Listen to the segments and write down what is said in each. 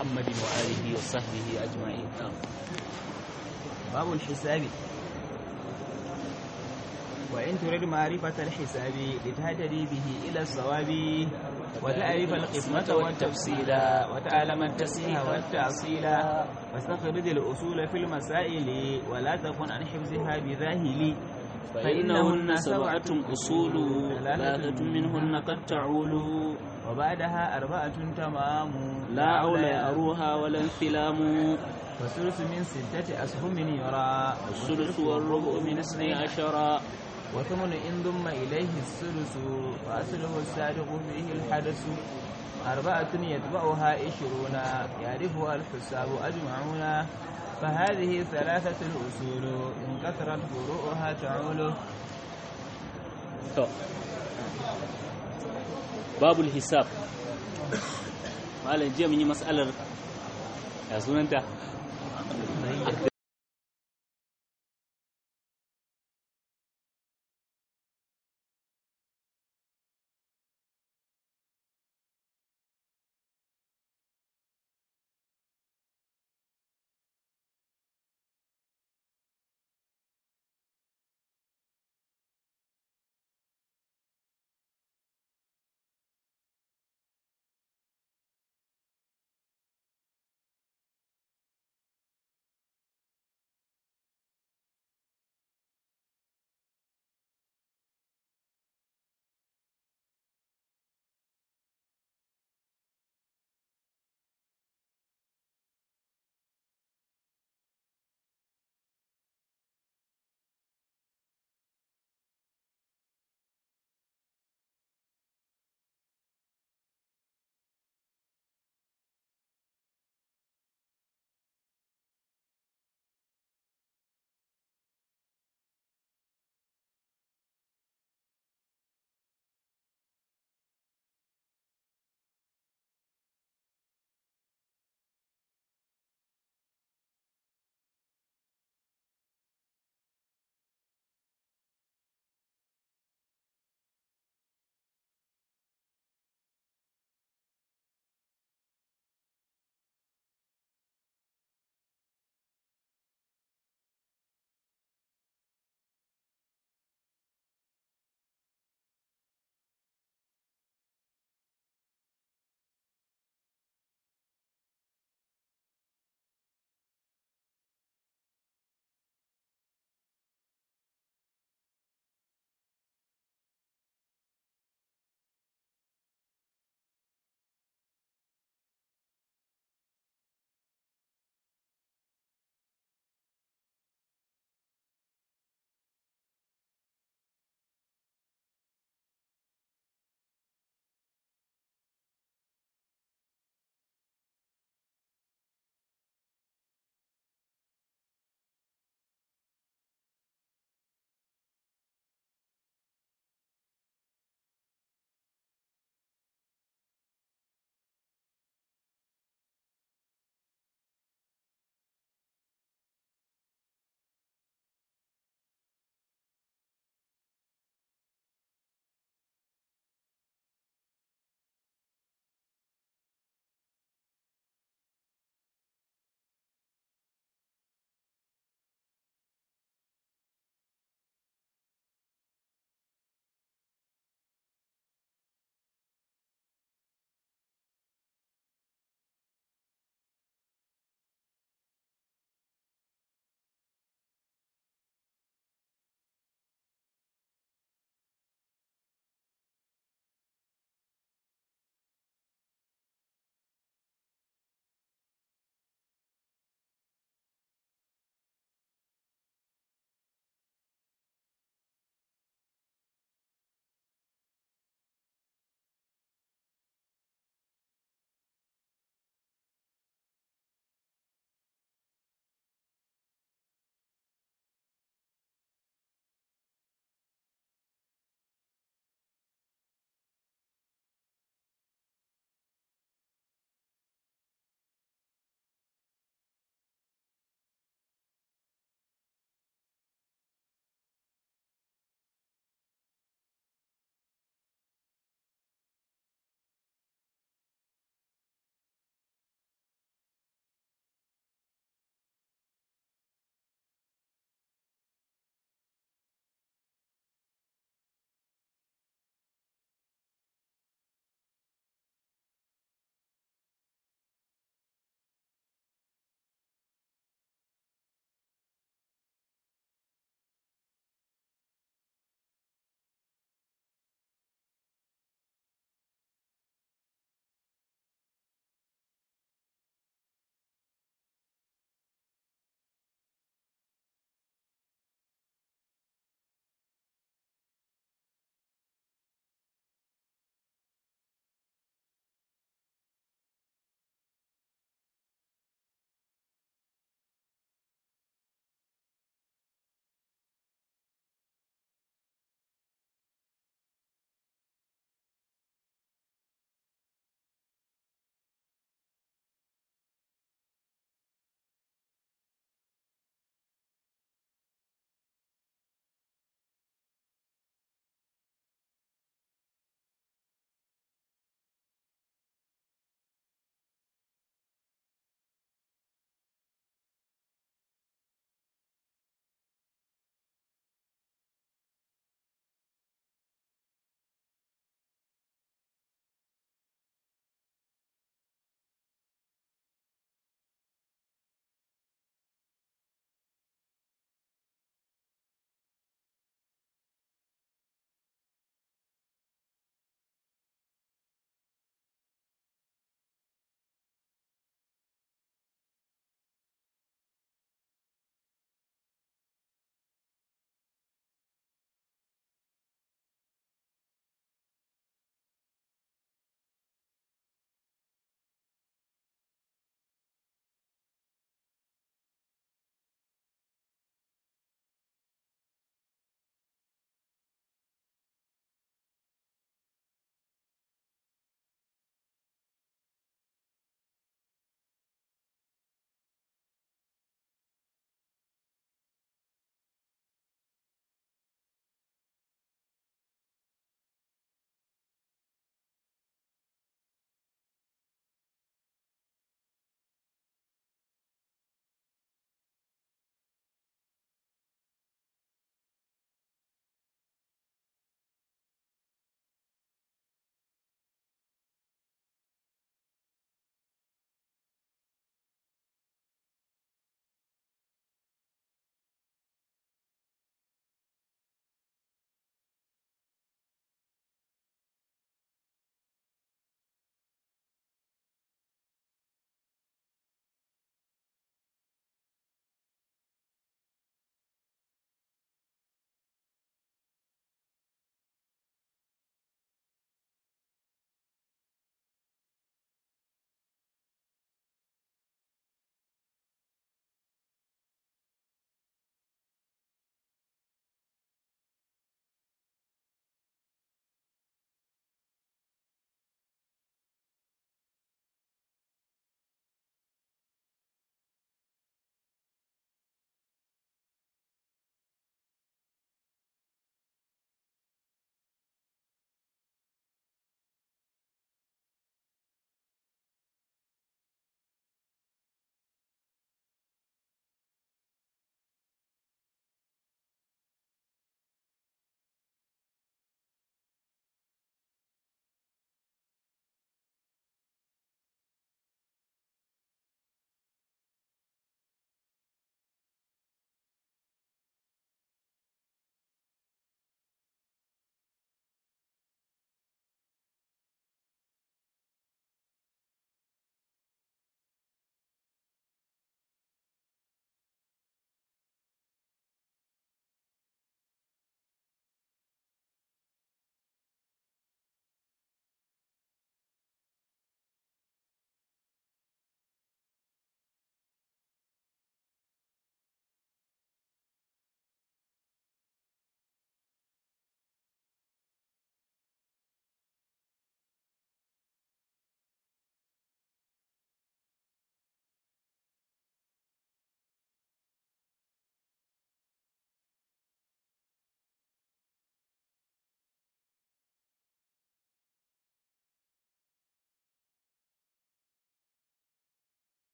محمد وآله وصحبه أجمعين نعم باب الحساب وإن تريد معرفة الحساب لتهتدي به إلى الصواب وتعرف القسمة والتفصيل وتعلم التسمية والتأصيل واستخرج الأصول في المسائل ولا تكن عن حفظها بذاهل فإنهن سبعة أصول ثلاثة منهن قد تعول وبعدها أربعة تمام لا عول يأروها ولا انفلام والثلث من ستة أسهم يرى والثلث والربع من اثني عشر وثمن إن ضم إليه الثلث فأصله السابق فيه الحدث أربعة يتبعها عشرون يعرفها الحساب أجمعون فهذه ثلاثة الأصول إن كثرت فروعها تعول babul hisab malam jiya mun yi mas'alar ya sunanta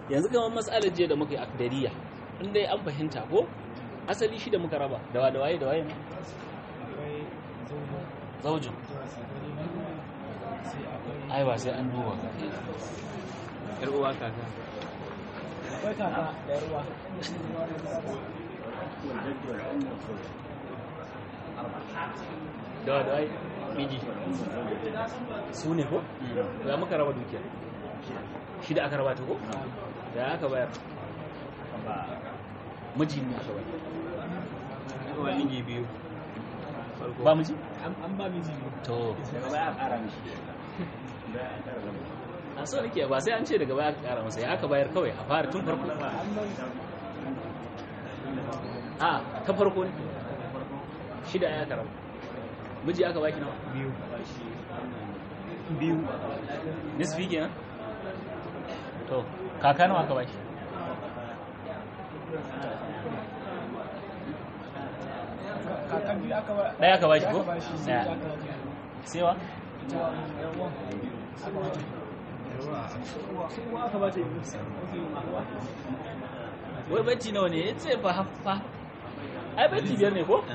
yanzu kamar matsalar jiya da muka yi akdariya in dai an fahimta ko asali shi da muka raba da wa da waye da waye ne zaujin ai ba sai an duba ka yar uwa kaka akwai kaka da yarwa da wa da waye miji su ne ko ya muka raba dukiya shi da aka raba ta ko da aka bayar miji ne aka bayar uwa miji biyu ba miji an ba miji ne to daga baya a ƙara mishi a so nake ba sai an ce daga baya aka kara masa ya aka bayar kawai a fara tun farko a ta farko ne shida ya karama miji aka baki nawa biyu biyu nisfi kenan to kaka nawa aka baki kakan biyu aka ba ɗaya aka baki ko aka ba shi sai ɗaya aka ba ta sewa ita yarwa aka ba ta uwa aka ba ta yi uwa wai bacci nawa ne ya ce fa fa ai bacci biyar ne ko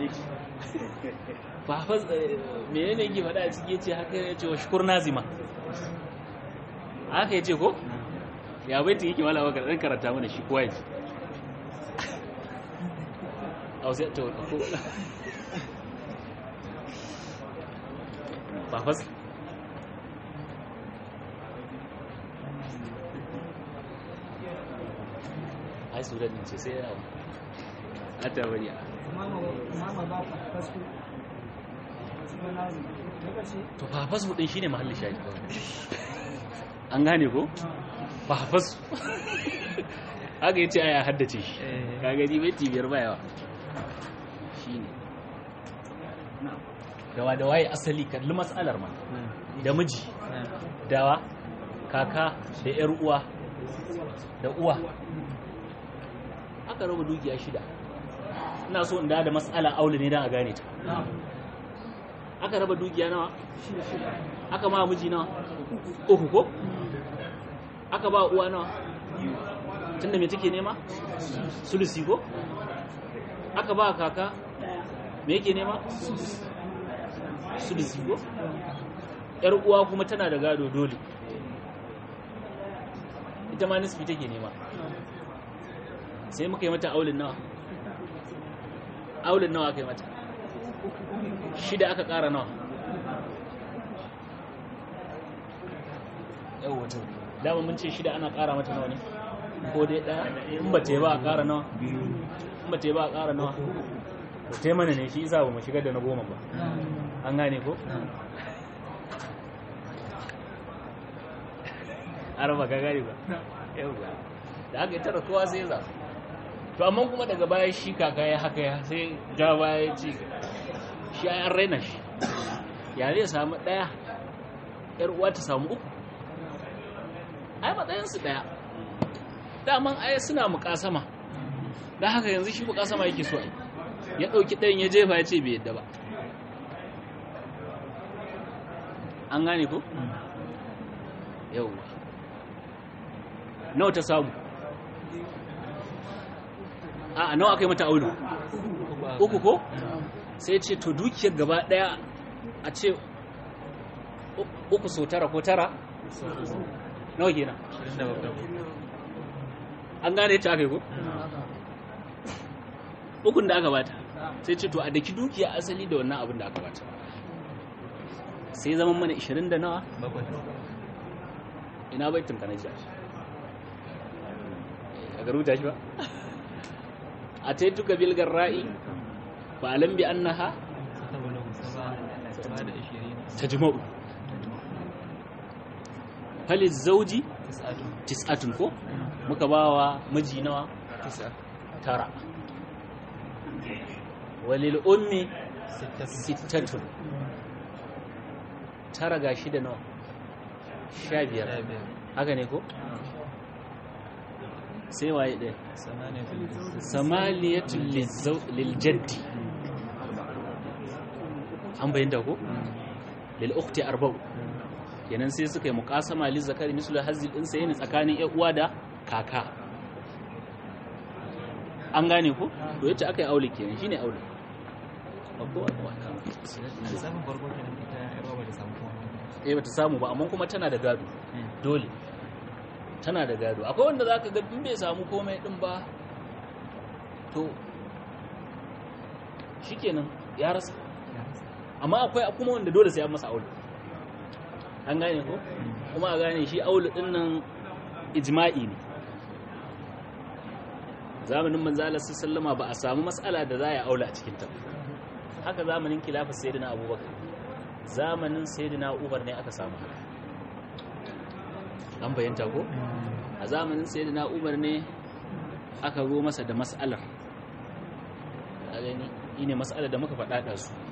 ba fa mene ne yake faɗa a ciki yace haka ya ce wa shukur nazima haka ya ce ko ya baiti yake mala baka dan karanta mana shi kowa yaji au sai to ko ba fa ai su ne ce sai ya a ta bari mama mama ba ka fasu kuma na lokaci to fa fasu din shine mahallin shayi an gane ko fa fasu haka yace aya haddace shi ka gani bai biyar ba yawa shine dawa da waye asali kalli matsalar ma da miji dawa kaka da yar uwa da uwa aka raba dukiya shida ina so in da matsala aure ne dan a gane ta aka raba dukiya nawa aka ma miji nawa uku ko aka ba uwa nawa tunda me take nema sulusi ko aka ba kaka me yake nema sulusi ko yar uwa kuma tana da gado dole ita ma nisfi take nema sai muka yi mata aulin nawa aulin nawa aka yi mata shida aka ƙara nawa yau wato dama mun ce shida ana ƙara mata nawa ne ko dai ɗaya in ba ta yi ba a ƙara nawa in ba ta yi ba a ƙara nawa to ta mana ne shi isa ba mu shigar da na goma ba an gane ko araba ka gane ba yau ba da aka yi tara kowa sai ya zaɓa to amma kuma daga baya shi kaka ya haka ya sai ja baya ya ci shi ya raina shi ya zai samu ɗaya yar uwa ta samu uku ai matsayinsu ɗaya daman ai suna mukasama don haka yanzu shi mukasama yake so ai ya ɗauki ɗayan ya jefa ya ce bai yadda ba an gane ko? yauwa nawa ta samu a nawa aka yi mata aulu uku ko sai ce to dukiyar gaba daya a ce uku so tara ko tara nawa kenan an gane ta aka yi ko ukun da aka bata sai ce to a daki dukiya asali da wannan abin da aka bata sai zaman mana 20 da nawa ina baitin ka na jiya a garuta shi ba أتيتك بالجراء فألم بأنها تجمع فللزوج تسعة كو مكباوا مجي نوا ترى وللأم ستة tara ga shida nawa sha biyar haka ne ko sai waye ɗaya samaniyatun liljaddi an bayyanta ko lil'ukti arba'u kenan sai suka yi muqasama lil zakari mislu hazil din sai ne tsakanin ƴan uwa da kaka an gane ko to yace aka yi aure kenan shine aure ba kowa ba lissafin farko kenan ita yarwa ba da samu komai eh bata samu ba amma kuma tana da gado dole tana da gado akwai wanda zaka ga in bai samu komai din ba to shikenan ya rasa amma akwai kuma wanda dole sai an masa aure an gane ko kuma a gane shi aure din nan ijma'i ne zamanin manzo Allah sallama ba a samu mas'ala da za ya aula a cikin ta haka zamanin khilafar sayyidina abubakar zamanin sayyidina umar ne aka samu haka an bayyanta ko a zamanin sayyidina umar ne aka zo masa da mas'alar a gani ne mas'alar da muka faɗa da su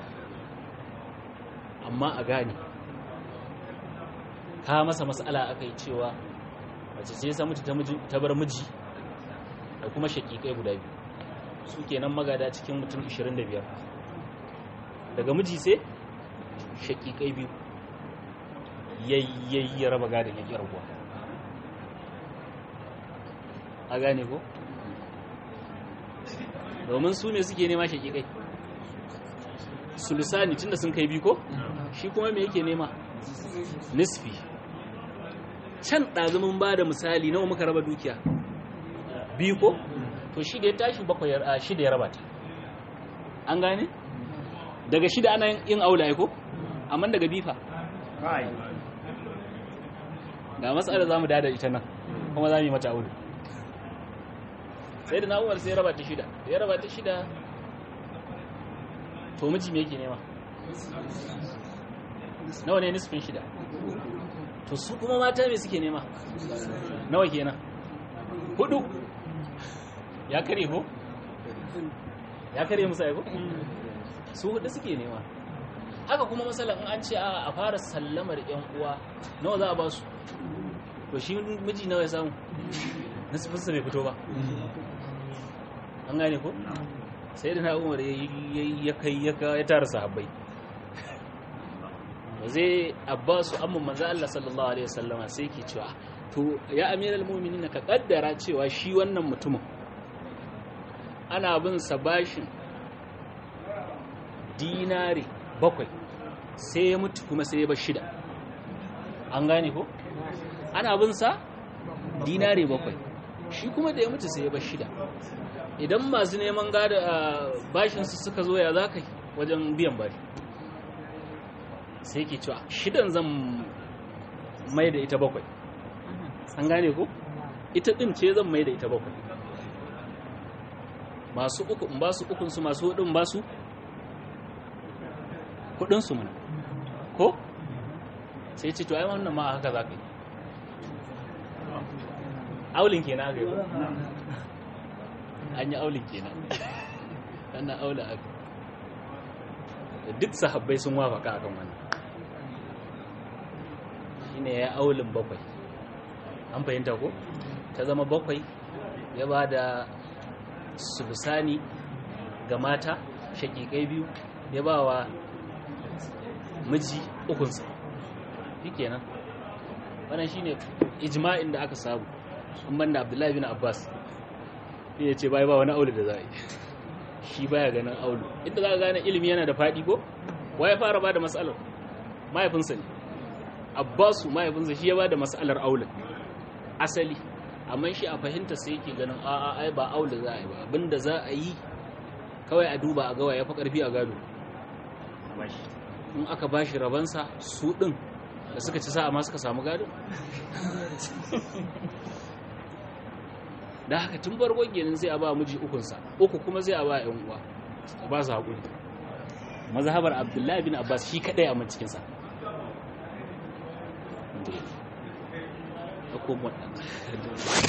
amma a gane ka masa mas'ala aka yi cewa mace ce sa mutu ta bar miji da kuma shakikai guda biyu su kenan magada cikin mutum 25 daga miji sai shakikai biyu yayyayi raba gadon ya rabuwa a gane ko domin su ne suke nema shakikai sulusani tunda sun kai biyu ko shi kuma me yake nema nisfi can ɗazumin ba da misali nawa muka raba dukiya biyu ko to shi da ya tashi bakwai a shida ya raba ta an gane daga shida ana yin aula ko amma daga bifa ga matsalar za mu dada ita nan kuma za mu yi mata aure sai da na'uwar sai ya raba ta shida da ya raba ta shida to miji me yake nema nawa ne nisfin shida to su kuma mata me suke nema nawa kenan hudu ya kare ko ya kare musa ya ko su hudu suke nema haka kuma matsalan in an ce a fara sallamar yan uwa nawa za a ba su to shi miji nawa ya samu nasifinsa bai fito ba an gane ko sai da na umar ya kai ya tara sahabbai zai abbasu amma manzo Allah sallallahu alaihi wasallama sai ke cewa to ya amiral mu'minin ka kaddara cewa shi wannan mutumin ana bin sa bashin dinari bakwai sai ya mutu kuma sai ya bar shida an gane ko ana bin sa dinari bakwai shi kuma da ya mutu sai ya bar shida idan masu neman gada bashin su suka zo ya zaka wajen biyan bashi sai ke cewa shidan zan mai da ita bakwai an gane ko ita din ce zan mai da ita bakwai masu uku in ba su ukunsu masu hudun ba su kudinsu mana ko sai ce to ai wannan ma haka za ka yi aulin kenan aka yi an yi aulin kenan wannan aula aka duk sahabbai sun wafaka akan wannan shine ya aulin bakwai an fahimta ko ta zama bakwai ya ba da sulusani ga mata shakikai biyu ya ba wa miji ukunsa shi kenan wannan shine ijma'in da aka samu an banda abdullahi bin abbas ya ce bai ba wani aulu da za a yi shi baya ganin aulu inda za ka gane ilimi yana da faɗi ko ya fara ba da matsalar mahaifinsa ne abbasu mahaifinsa shi ya ba da matsalar aulun asali amma shi a fahimta sai yake ganin a'a ai ba aula za a yi ba abinda za a yi kawai a duba a gawa ya fi ƙarfi a gado in aka ba shi rabansa su ɗin da suka ci sa'a ma suka samu gado da haka tun farkon genin sai a ba miji ukunsa uku kuma sai a ba yan uwa ba su haƙuri mazhabar abdullahi bin abbas shi kaɗai a cikinsa da ya